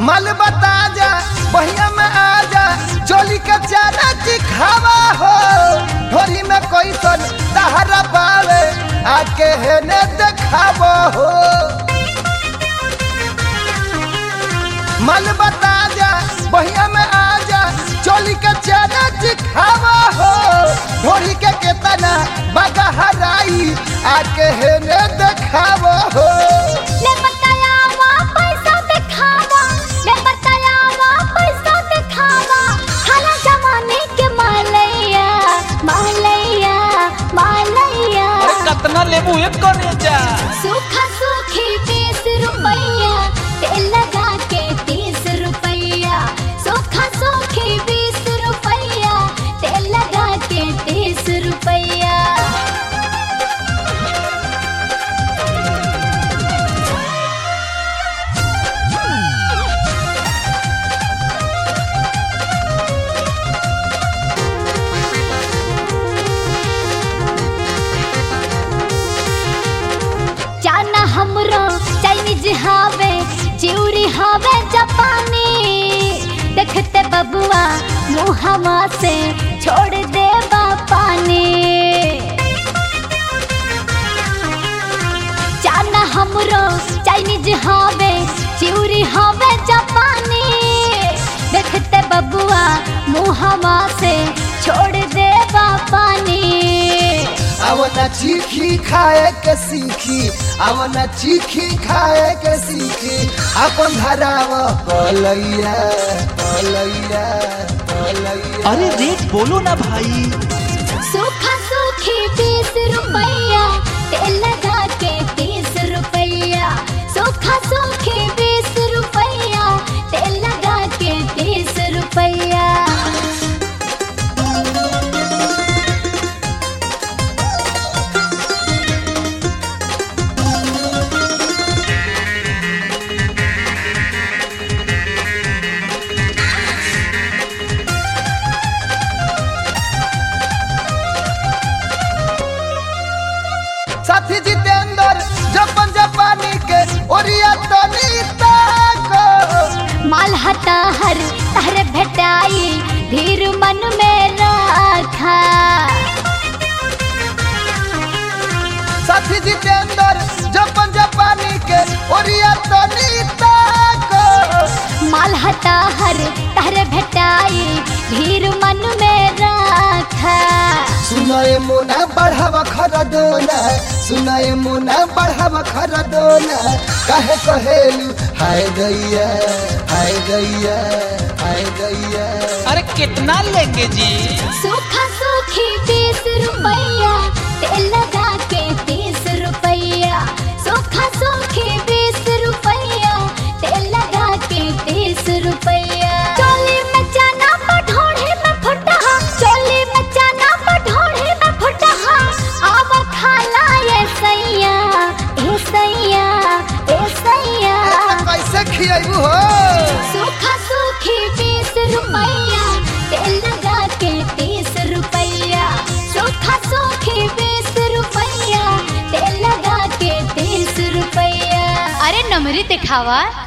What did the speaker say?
मल बता जा बहिया में आ जा चोली के चारा चिखावा हो ढोरी में कोई सन तहरा पावे आके हेने देखावा हो मल बता जा बहिया में आ जा चोली के चारा चिखावा हो ढोरी के केतना बगा हराई आके हेने देखावा हो ले बताया वा पैसा दिखावा ले बताया वा पैसा दिखावा हरा जमाने के मालैया मालैया मालैया अरे कतना लेबू एक करे जा सूखा सूखी बीस रुपैया तेल लगा के तीस रुपैया सूखा सूखी बीस रुपैया तेल लगा के तीस रुपैया जाना हमरो चाइनीज हावे चिउरी हावे जापानी देखते बबुआ मुहवा से छोड़ दे पानी जाना हमरो चाइनीज हावे चिउरी हावे जापानी देखते बबुआ मुहवा से छोड़ दे पानी आवना चीखी खाए के सीखी आवना चीखी खाए के सीखी अपन धराव कलैया कलैया कलैया अरे रेट बोलो ना भाई सूखा सूखी बीस रुपैया तेल लगा के तीस रुपैया सूखा सूखी बीस रुपैया तेल लगा के तीस रुपैया साथी जितेंद्र जपन जापानी के ओरिया तनी ताको माल हता हर तहर भेटाई धीर मन में रखा साथी जितेंद्र जपन जापानी के ओरिया तनी ताको माल हता हर तहर भेटाई धीर मन में रखा सुनाए मुना बढ़ावा खरदोना सुनाए मुना बढ़ावा खरदोना कहे कहेलू हाय गैया हाय गैया हाय गैया अरे कितना लेंगे जी सूखा सूखी बीस रुपैया तेल लगा के तीस रुपैया सूखा सूखी बीस रुपैया तेल लगा के तीस रुपैया चोली में चना पठोड़े में फुटा चोली में चना पठोड़े में फुटा आव खाला ये सैया ए सैया ए सैया कैसे खियाबू हो सूखा सूखी बीस रुपैया तेल लगा के तीस रुपैया सूखा सूखी बीस रुपैया तेल लगा के तीस रुपैया अरे नमरी दिखावा